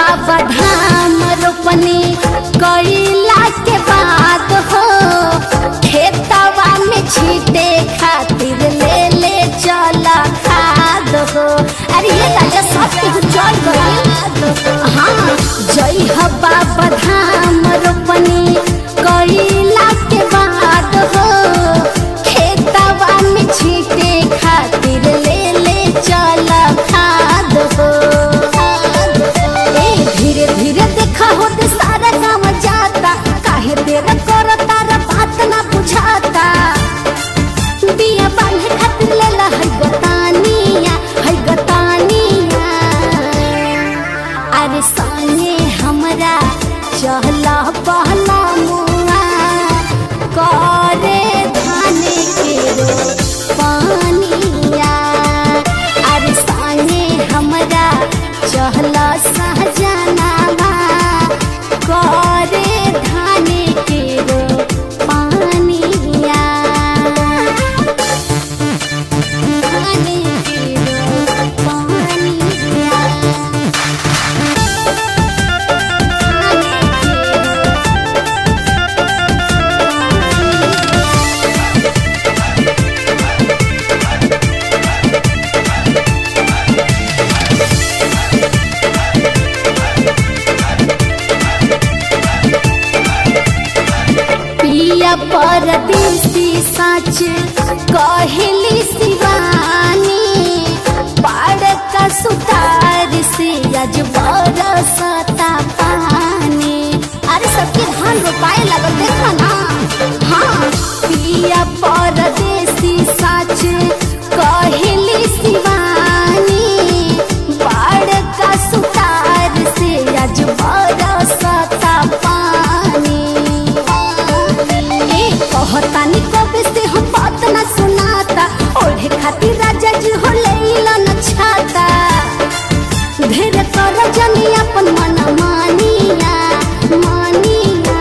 बाबा धाम रोपनी कइला के बाद हो खेतवा में छीटे खातिर ले ले चल खाद हो अरे ये राजा सब केहू चल गइल हाँ जय हो बाबा धाम रोपनी कइला के बाद हो खेतवा में छीटे खातिर ले ले चल खाद हो ए धीरे धीरे देखा होते सारा काम जाता काहे देर कर तारा बात ना बुझाता बिया बांधे खातिर लेला है गतानिया है गतानिया अरे संगे हमरा चहला पहला मुआ करे धाने के रो पानिया अरे संगे हमरा चहला सहजनावा करे धाने के रो पानिया धाने के रो पानिया पिया परदेसी सच कहली शिवानी पाड़ का सुतार से आज बरसता पानी अरे सबके धान रोपाए लगल देखा ना हाँ पिया परदेसी सच कहली शिवानी पाड़ का सुतार से आज बरसता पानी ए कहतानी कबे से हम बात ना सुनाता ओढ़े खातिर राजा जी हो लैला न छाता ढेर कर जनी अपन मन मानिया मानिया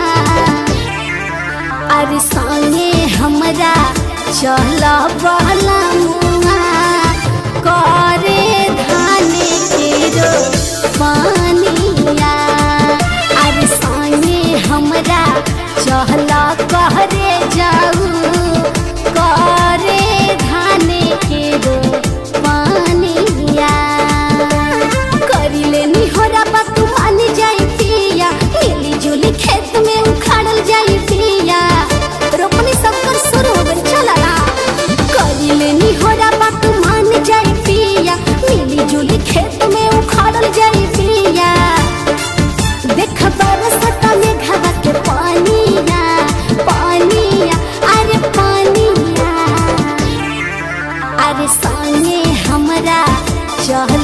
अरे संगे हमरा चल बहला मुआ करे धाने के रो पानिया अरे संगे हमरा चहला कहरे जाऊ करे धाने के रो पानिया करिले निहोरा बात मान जाई पिया मिली जुली खेत में उखाड़ल जाई पिया रोपनी सब कर शुरू हो गइल चला ना करिले निहोरा बात मान जाई पिया मिली जुली खेत में उखाड़ल जाई पिया देख बरसता में घावा के पानिया पानिया अरे पानिया अरे संगे हमरा चह